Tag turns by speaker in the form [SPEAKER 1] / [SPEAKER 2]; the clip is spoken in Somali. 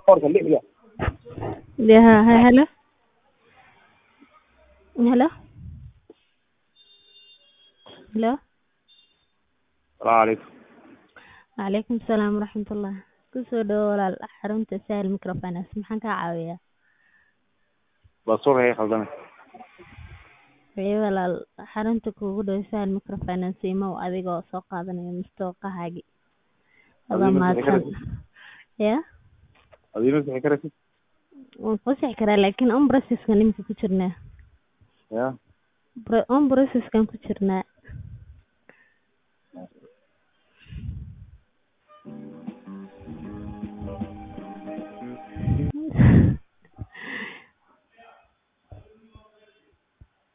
[SPEAKER 1] Orka lixda.
[SPEAKER 2] Yeah, hi, hello. Hello. Hello.
[SPEAKER 1] Salaamu calaykum.
[SPEAKER 2] Waalaikum salaam waraxmatullah. Kusoo dhawo walaal xarunta Sahel Microfinance. Maxaan kaa caawiyaa?
[SPEAKER 1] Baasaboorka iga khaldamay.
[SPEAKER 2] Wixii walaal xarunta kuugu dhow Sahel Microfinance imow adigoo soo qaadanaya mustooqahaagi. Wada
[SPEAKER 1] Adiga ma sixi
[SPEAKER 2] mahadsan. Yeah.
[SPEAKER 1] Adiga ma sixi karaysid?
[SPEAKER 2] Waan kuu sixi karaa laakiin on process-ka nimika ku jirnaa.
[SPEAKER 1] Ya.
[SPEAKER 2] Pro- On process-kan ku jirnaa.